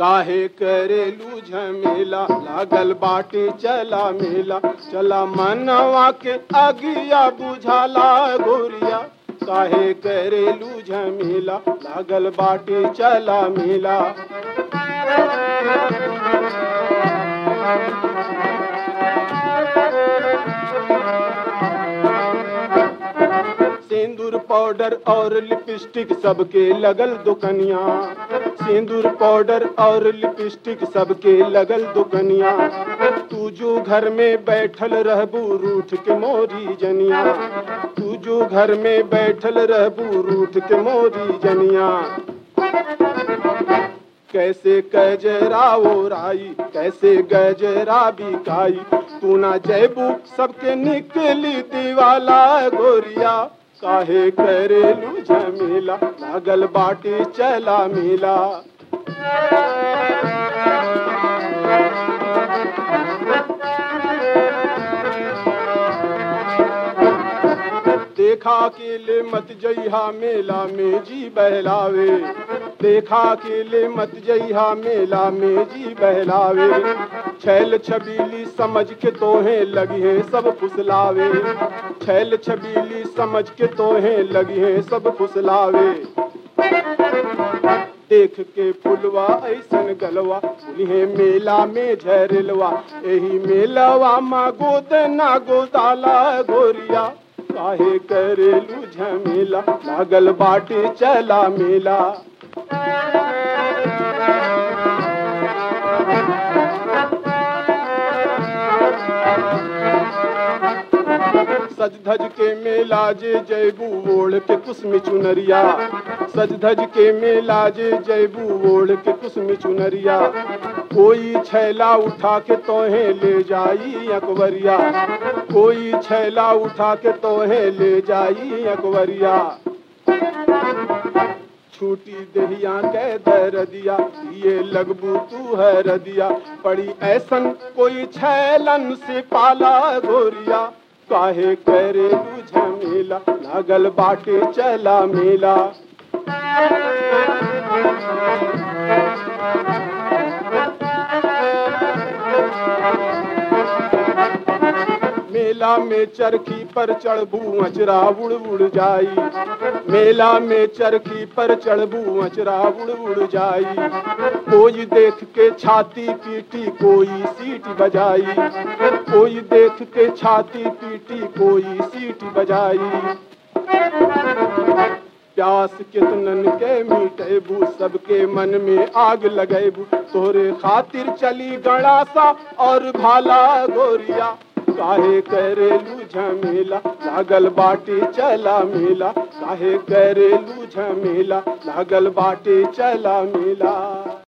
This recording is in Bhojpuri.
काहे करेलू झमेला लागल बाटे चला मेला चला मनवा के अगिया बुझाला गोरिया काहे करेलू झमेला लागल बाटे चला मेला सिंदूर पाउडर और लिपस्टिक सबके लगल दुकनिया सिंदूर पाउडर और लिपस्टिक सबके लगल दुकनिया तू जो घर में बैठल रहबू रूठ के मोरी जनिया तू जो घर में बैठल रहबू रूठ के मोरी जनिया कैसे गजरा ओराई कैसे गजरा बिकाई तू ना जैबू सबके निकली दीवाला गोरिया काहे करेलू झमेला लागल बाटी चला मिला देखा के ले मत जइहा मेला में जी बहलावे देखा के ले मत जइहा मेला में जी बहलावे छैल छबीली समझ के तोहे लगी है सब फुसलावे छैल छबीली समझ के तोहे लगी है सब फुसलावे देख के फुलवा ऐसन गलवा फुलिहे मेला में झरलवा एही मेलवा मा गोद ना गोदाला गोरिया काहे करेलू झमेला लागल बाटे चला मेला सज धज के मेला जे जैबू ओढ़ के कुसमी चुनरिया सज धज के मेला जे जैबू ओढ़ के कुसमी चुनरिया कोई छैला उठा के तोहे ले जाई अकबरिया कोई छैला उठा के तोहे ले जाई अकबरिया छूटी दहिया के दर दिया ये लगबू तू है दिया पड़ी ऐसन कोई छैलन से पाला गोरिया काहे करेलू झमेला लागल बाटे चला मेला मेला में चरखी पर चढ़बू अचरा उड़ उड़ जाई मेला में चरखी पर चढ़बू अचरा उड़ उड़ जाई कोई देख के छाती पीटी कोई सीट बजाई कोई देख के छाती पीटी कोई सीट बजाई प्यास कितनन के मिटेबू सबके मन में आग लगेबू तोरे खातिर चली गणासा और भाला गोरिया काहे करेलू झमेला लागल बाटे चला मेला काहे करेलू झमेला लागल बाटे चला मेला